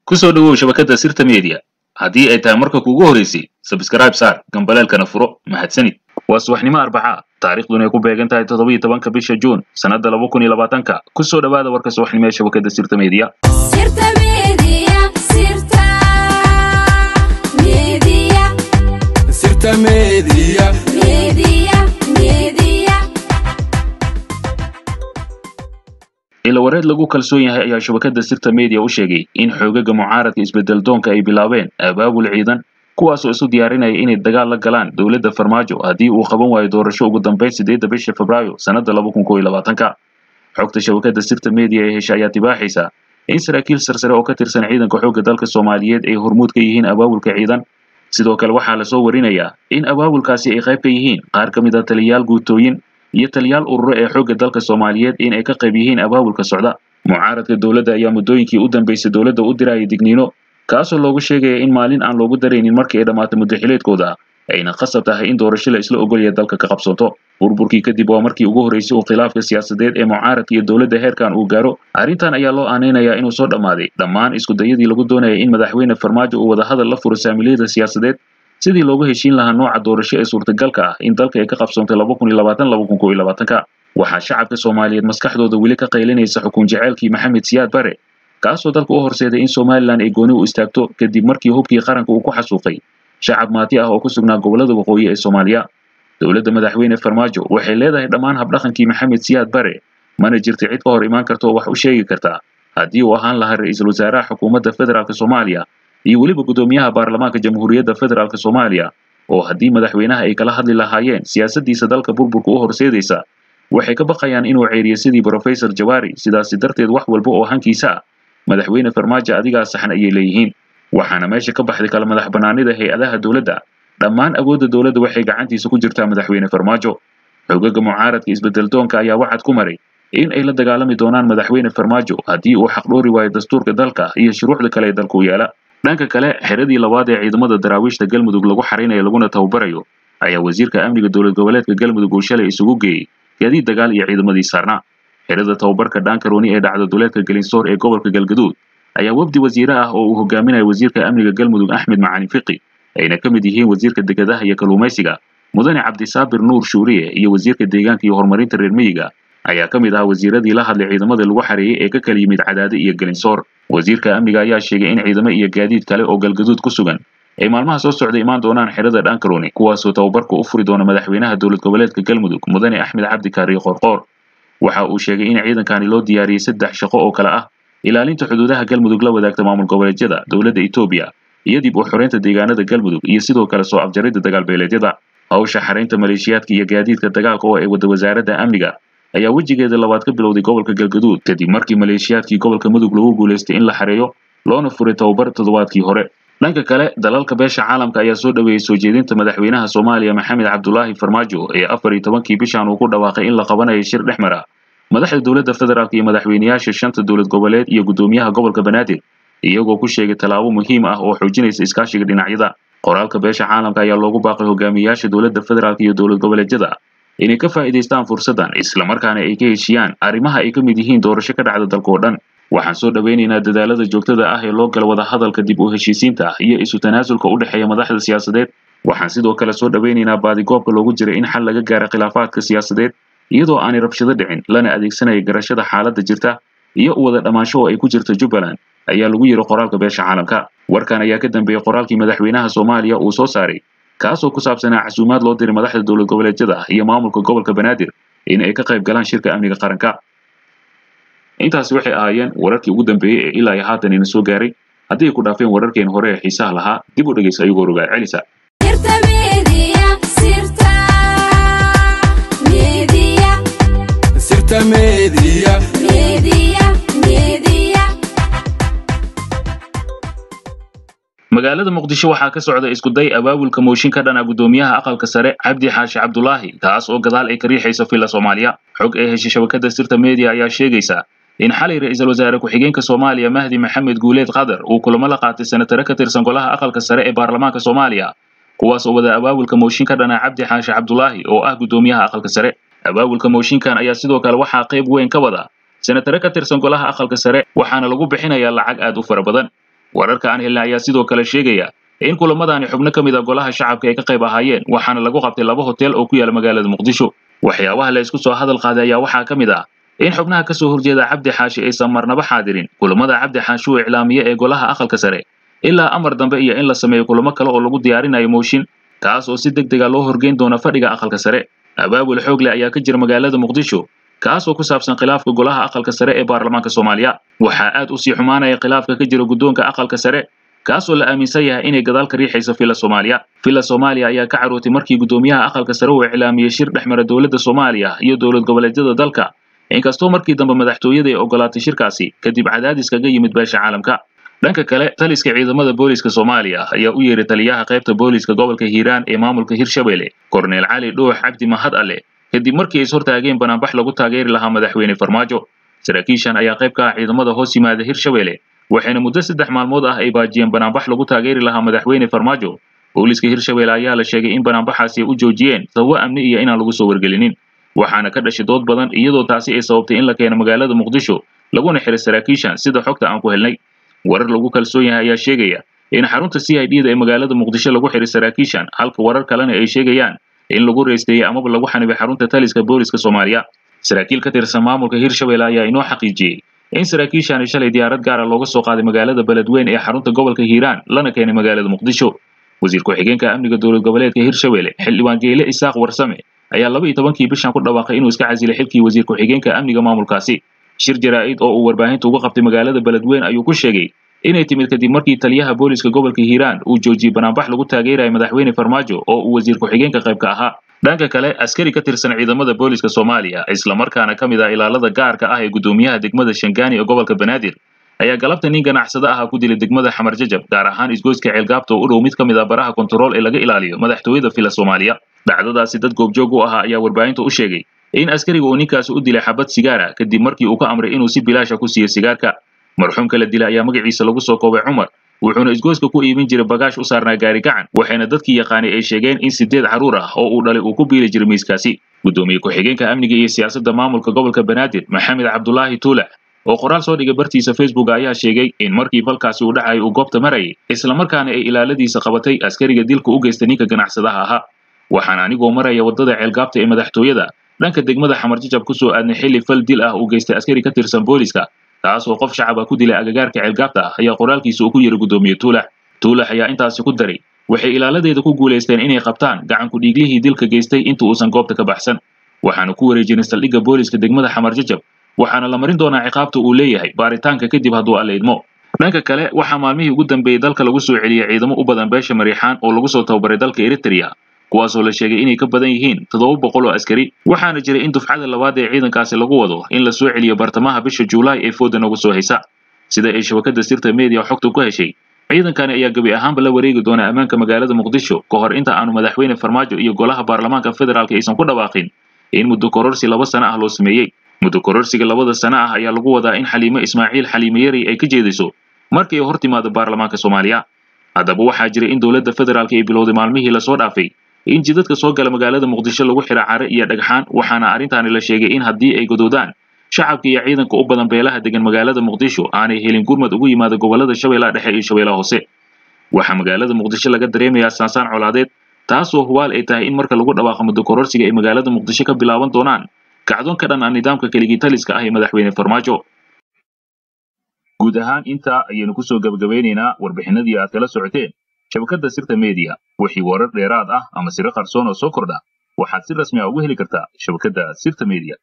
ku soo dhowow shabakadda sirta media haddii ay tahay marka kuugu horeysay sabskrayb saar gambaleelkana furo mahadsanid waa subaxnimo arbaca taariikhduna ay ku beegan tahay toddoba iyo tobanka bisha juun sannadda laba kun iyo labaatanka ku soo dhowaada warka subaxnimo ee shabakadda sirta media Sirta Media, Sirta Media, Sirta Media. Media, Media. ilawareed lagu kalsoon yahay ayaa shabakadda sirta media u sheegay in xoogaga mucaaradka isbedel doonka ay bilaabeen abaabul ciidan kuwaasoo isu diyaarinaya inay dagaal la galaan dowladda farmaajo haddii uu qaban waayo doorasho ugu dambeyn sideedda bisha febraayo sannadda laba kun kow iyo labaatanka xogta shabakadda sirta media ee hesha ayaa tibaaxaysa in saraakiil sarsare oo ka tirsan ciidanka xoogga dalka soomaaliyeed ay hormuud ka yihiin abaabulka ciidan sidoo kale waxaa lasoo warinayaa in abaabulkaasi ay qayb ka yihiin qaar ka mid a taliyayaal guutooyin iyo taliyaal ururo ee xoogga dalka soomaaliyeed in ay ka qayb yihiin abaabulka socda mucaaradka dowladda ayaa muddooyinkii u dambeysay dowladda u dirayay digniino kaasoo loogu sheegaya in maalin aan loogu daraynin markii ay dhammaato muddaxileedkooda ayna khasab tahay in doorasho la isla ogolaya dalka ka qabsoonto burburkii kadib waa markii ugu horreysay uu khilaafka siyaasadeed ee mucaaradka iyo dowladda heerkan uu gaaro arrintan ayaa loo aanaynayaa inuu soo dhammaaday dhammaan iskudayadii lagu doonayay in madaxweyne farmaajo uu wadahadal la furo saamiliyada siyaasadeed sidii loogu heshiin lahaa nooca doorasho ee suurtagalka ah in dalka ay ka qabsoontay laba kun iyo labaatan laba kun kow iyo labaatanka waxaa shacabka soomaaliyeed maskaxdooda weli ka qaylinaysa xukun jaceylkii maxamed siyaad bare kaasoo dalka u horseeday in somalilan ay gooni u istaagto kadib markii hubkii qaranka uu ku xasuuqay shacab maati ah oo ku sugnaa gobollada waqooyi ee soomaaliya dowladda madaxweyne farmaajo waxay leedahay dhammaan habdhaqankii maxamed siyaad bare mana jirta cid ka hor imaan karta oo wax u sheegi karta haddii uu ahaan lahaa ra-iisul wasaaraha xukuumadda federaalk soomaaliya iyo weliba guddoomiyaha baarlamaanka jamhuuriyadda federaalk soomaaliya oo haddii madaxweynaha ay kala hadli lahaayeen siyaasaddiisa dalka burburka u horseedaysa waxay ka baqayaan inuu ceeriyo sidii brofesor jawaari sidaasi darteed wax walba oo hankiisa ah madaxweyne farmaajo adigaa saxan ayay leeyihiin waxaana meesha ka baxday kala madax bannaanida hay-adaha dowladda dhammaan awoodda dowladda waxay gacantiisa ku jirtaa madaxweyne farmaajo xogaga mucaaradka isbedel doonka ayaa waxaad ku maray in ay la dagaalami doonaan madaxweyne farmaajo haddii uu xaqdhoori waayo dastuurka dalka iyo shuruucda kale ee dalku yaala dhanka kale xeradii labaad ee ciidamada daraawiishta galmudug lagu xarinayo laguna tababarayo ayaa wasiirka amniga dowlad goboleedka galmudug uu shalay isugu geeyey gaadiid dagaal iyo ciidamadii saarnaa xerada tababarka dhaankarooni ee dhacda duleedka gelinsoor ee gobolka galgaduud ayaa wafdi wasiire ah oo uu hogaaminayo wasiirka amniga galmudug axmed macalin fiqi ayna ka mid yihiin wasiirka dekedaha iyo kalluumaysiga mudane cabdisaabir nuur shuuriye iyo wasiirka deegaanka iyo horumarinta reer miyiga ayaa ka mid ahaa wasiiradii la hadlay ciidamada lagu xareeyey ee ka kala yimid cadaade iyo gelinsoor wasiirka amniga ayaa sheegay in ciidamo iyo gaadiid kale oo galgaduud ku sugan ay maalmaha soo socda imaan doonaan xerada dhaankarooni kuwaasoo tababarka u furi doona madaxweynaha dowlad goboleedka galmudug mudane axmed cabdi kaariye qorqoor waxa uu sheegay in ciidankani loo diyaariyey saddex shaqo oo kale ah ilaalinta xuduudaha galmudug la wadaagta maamul goboleedyada dowladda etoobiya iyo dib u xoreynta deegaanada galmudug iyo sidoo kale soo afjaridda dagaalbeeleedyada hawsha xaraynta maleeshiyaadka iyo gaadiidka dagaalka oo ay wada wasaaradda amniga ayaa wejigeeda labaad ka bilowday gobolka galgaduud kadib markii maleeshiyaadkii gobolka mudug lagu guulaystay in la xareeyo loona furay tababar toddobaadkii hore dhanka kale dalalka beesha caalamka ayaa soo dhoweeyey soo jeedinta madaxweynaha soomaaliya maxamed cabdulaahi farmaajo ee afar iyo tobankii bishan uu ku dhawaaqay in la qabanayo shir dhex mara madaxda dowladda federaalk iyo madaxweyneyaasha shanta dowlad goboleed iyo guddoomiyaha gobolka banaadir iyagoo ku sheegay tallaabo muhiim ah oo xoojinaysa iskaashiga dhinacyada qoraalka beesha caalamka ayaa loogu baaqay hogaamiyayaasha dowladda federaalk iyo dowlad goboleedyada inay ka faa'iidaystaan fursaddan islamarkaana ay ka heshiyaan arrimaha ay ka mid yihiin doorasho ka dhacda dalka oo dhan waxaan soo dhowaynaynaa dadaalada joogtada ah ee loo gala wadahadalka dib u heshiisiinta ah iyo isu tanaasulka u dhexeeya madaxda siyaasadeed waxaan sidoo kale soo dhowaynaynaa baadigoobka loogu jiray in xal laga gaaro khilaafaadka siyaasadeed iyadoo aanay rabshado dhicin lana adeegsanaya garashada xaaladda jirta iyo u wada dhammaansho oo ay ku jirto jubbaland ayaa lagu yidhi qoraalka beesha caalamka warkan ayaa ka dambeeyey qoraalkii madaxweynaha soomaaliya uu soo saaray kaasoo ku saabsanaa casuumaad loo diray madaxda dowlad goboleedyada iyo maamulka gobolka banaadir in ay ka qayb galaan shirka amniga qaranka intaasi waxay ahaayeen wararkii ugu dambeeyey ee ilaa iyo haatan ina soo gaaray haddii ay ku dhaafeen wararkeen hore ee xiisaha lahaa dib u dhegaysa ayagoo rogaa celisa Sirta Media, Sirta Media, Sirta Media. Media, Media. magaalada muqdisho waxaa ka socda iskuday abaabulka mooshin ka dhana guddoomiyaha aqalka sare cabdi xaashi cabdulaahi kaas oo gadaal ay ka riixayso filla soomaaliya xog ee heshay shabakadda sirta media ayaa sheegaysa in xalay ra-iisul wasaare ku-xigeenka soomaaliya mahdi maxamed guuleed qadar uu kulamo la qaatay senatare ka tirsan golaha aqalka sare ee baarlamaanka soomaaliya kuwaas oo wada abaabulka mooshin ka dhana cabdi xaashi cabdulaahi oo ah guddoomiyaha aqalka sare abaabulka mooshinkan ayaa sidoo kale waxaa qayb weyn ka wada senatare ka tirsan golaha aqalka sare waxaana lagu bixinayaa lacag aad u fara badan wararka aan helnay ayaa sidoo kale sheegaya in kulamadaani xubno ka mid a golaha shacabka ay ka qayb ahaayeen waxaana lagu qabtay laba hotel oo ku yaala magaalada muqdisho waxyaabaha la isku soo hadal qaaday ayaa waxaa ka mid ah in xubnaha ka soo horjeeda cabdi xaashi aysan marnaba xaadirin kulamada cabdi xaashi uu iclaamiye ee golaha aqalka sare ilaa amar dambe iyo in la sameeyo kulamo kale oo lagu diyaarinayo mooshin kaas oo si deg dega loo horgeyn doona fadhiga aqalka sare abaabul xoog leh ayaa ka jira magaalada muqdisho kaas oo ku saabsan khilaafka golaha aqalka sare ee baarlamaanka soomaaliya waxaa aad u sii xumaanaya khilaafka ka jira guddoonka aqalka sare kaasoo la aaminsan yahay inay gadaal ka riixayso fila soomaaliya fila soomaaliya ayaa ka carootay markii guddoomiyaha aqalka sare uu iclaamiyey shir dhexmara dowladda soomaaliya iyo dowlad goboleedyada dalka inkastoo markii dambe madaxtooyada ay ogolaatay shirkaasi kadib cadaadis kaga yimid beesha caalamka dhanka kale taliska ciidamada booliska soomaaliya ayaa u yeeray taliyaha qaybta booliska gobolka hiiraan ee maamulka hirshabelle korneel cali dhuux cabdi mahad alle kadib markii ay ishortaageen banaanbax lagu taageeri lahaa madaxweyne farmaajo saraakiishan ayaa qayb ka ah ciidamada hoos yimaada hirshabelle waxayna muddo saddex maalmood ah ay baajiyeen banaanbax lagu taageeri lahaa madaxweyne farmaajo booliska hirshabelle ayaa la sheegay in banaanbaxaasi ay u joojiyeen sababo amni iyo inaan lagu soo wargelinin waxaana ka dhashay dood badan iyadoo taasi ay sababtay in la keeno magaalada muqdisho laguna xiray saraakiishan sida xogta aan ku helnay warar lagu kalsoon yahay ayaa sheegaya in xarunta c i d da ee magaalada muqdisho lagu xiray saraakiishan halka warar kalena ay sheegayaan in lagu reysteeyey amaba lagu xanibay xarunta taliska booliska soomaaliya saraakiil ka tirsan maamulka hirshabelle ayaa inoo xaqiijiyey in saraakiishani shalay diyaarad gaara looga soo qaaday magaalada beledweyn ee xarunta gobolka hiiraan lana keenay magaalada muqdisho wasiir ku-xigeenka amniga dowlad goboleedka hirshabelle xildhibaan geyle isaaq warsame ayaa laba iyo tobankii bishan ku dhawaaqay inuu iska casilay xilkii wasiir ku-xigeenka amniga maamulkaasi shir jaraa'id oo uu warbaahinta uga qabtay magaalada beledweyn ayuu ku sheegay inay timid kadib markii taliyaha booliska gobolka hiiraan uu joojiyey banaanbax lagu taageerayo madaxweyne farmaajo oo uu wasiir ku-xigeenka qaybka ahaa dhanka kale askari ka tirsan ciidamada booliska soomaaliya islamarkaana ka mid ah ilaalada gaarka ah ee guddoomiyaha degmada shangaani ee gobolka banaadir ayaa galabta nin ganacsado ahaa ku dilay degmada xamar jajab gaar ahaan isgoyska ceelgaabta oo u dhow mid ka mid ah baraha kontarool ee laga ilaaliyo madaxtooyada fila soomaaliya dhacdadaasi dad goobjoog u ahaa ayaa warbaahinta u sheegay in askariga uu ninkaasi u dilay xabad sigaara kadib markii uu ka amray inuu si bilaasha ku siiyo sigaarka marxuumka la dilay ayaa magaciisa lagu soo koobay cumar wuxuuna isgoyska ku iibin jiray bagaash u saarnaa gaari gacan waxayna dadkii yaqaanay ay sheegeen in sideed carruur ah oo uu dhalay uu ku biili jiray miiskaasi guddoomiye ku-xigeenka amniga iyo siyaasadda maamulka gobolka banaadir maxamed cabdulaahi tuulax oo qoraal soo dhigay bartiisa facebook ayaa sheegay in markii falkaasi uu dhacay uu goobta marayay islamarkaana ay ilaaladiisa qabatay askariga dilka u geystay ninka ganacsadaha ahaa waxaan anigoo maraya waddada ceelgaabta ee madaxtooyada dhanka degmada xamar jajab ku soo aadnay xilli fal dil ah uu geystay askari ka tirsan booliska taas oo qof shacab ah ku dilay agagaarka ceelgaabta ah ayaa qoraalkiisa uu ku yidhi guddoomiye tuulax tuulax ayaa intaasi ku daray waxay ilaaladeeda ku guulaysteen inay qabtaan gacanku dhiiglihii dilka geystay inta uusan goobta ka baxsan waxaanu ku wareejinay saldhigga booliska degmada xamar jajab waxaana la marin doonaa ciqaabta uu leeyahay baaritaanka kadib hadduu alla idmo dhanka kale waxaa maalmihii ugu dambeeyey dalka lagu soo celiyey ciidamo u badan beesha mariixaan oo lagu soo tababaray dalka eritrea kuwaasoo la sheegay inay ka badan yihiin toddoba boqol oo askari waxaana jiray in dufcada labaad ee ciidankaasi lagu wado in la soo celiyo bartamaha bisha juulaay ee fooda nagu soo haysa sida ay shabakada sirta media xogta ku heshay ciidankani ayaa gebi ahaanba la wareegi doona ammaanka magaalada muqdisho ka hor inta aanu madaxweyne farmaajo iyo golaha baarlamaanka federaalka aysan ku dhawaaqin in muddo kororsi laba sano ah loo sameeyey muddo kororsiga labada sano ah ayaa lagu wadaa in xaliimo ismaaciil xaliime yari ay ka jeediso markii ay hor timaado baarlamaanka soomaaliya haddaba waxaa jira in dowladda federaalka ay bilowday maalmihii lasoo dhaafay in jidadka soo gala magaalada muqdisho lagu xira care iyo dhagxaan waxaana arrintaani la sheegay in haddii ay godoodaan shacabka iyo ciidanka u badan beelaha degan magaalada muqdisho aanay helin gurmad ugu yimaada gobolada shabeellaha dhexe iyo shabeellaha hoose waxaa magaalada muqdisho laga dareemayaa saansaan colaadeed taasoo hubaal ay tahay in marka lagu dhawaaqo muddo kororsiga ay magaalada muqdisho ka bilaaban doonaan kacdoon ka dhan ah nidaamka keligii taliska ah ee madaxweyne farmaajo guud ahaan intaa ayaynu kusoo gebagabeynaynaa warbixinadii aad kala socoteen shabakadda sirta media wixii warar dheeraad ah ama siro qarsoon oo soo kordha waxaad si rasmi ah ugu heli kartaa shabakadda sirta media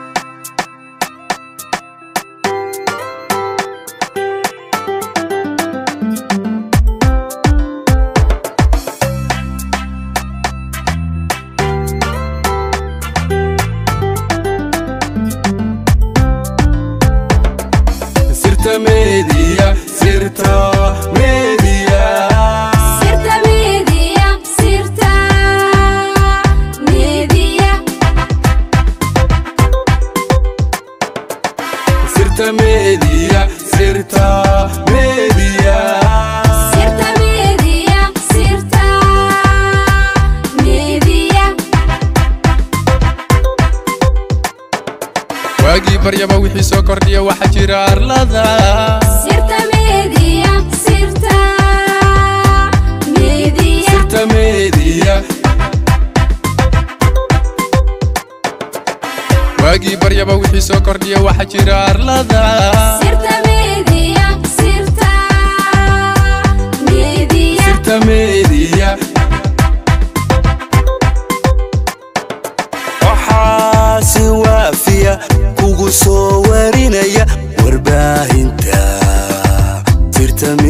Sirta Media, Sirta Media. Sirta Media, Sirta Media, Sirta Media, Sirta Media. Sirta Media, Sirta Media, waagii baryaba wixii soo kordhiya waxaa jira arlada Sirta Media, Sirta wixii soo kordhiya waxa jira arlada sirta media sirta media sirta media waxaa si waafiya kugu soo warinaya warbaahinta sirta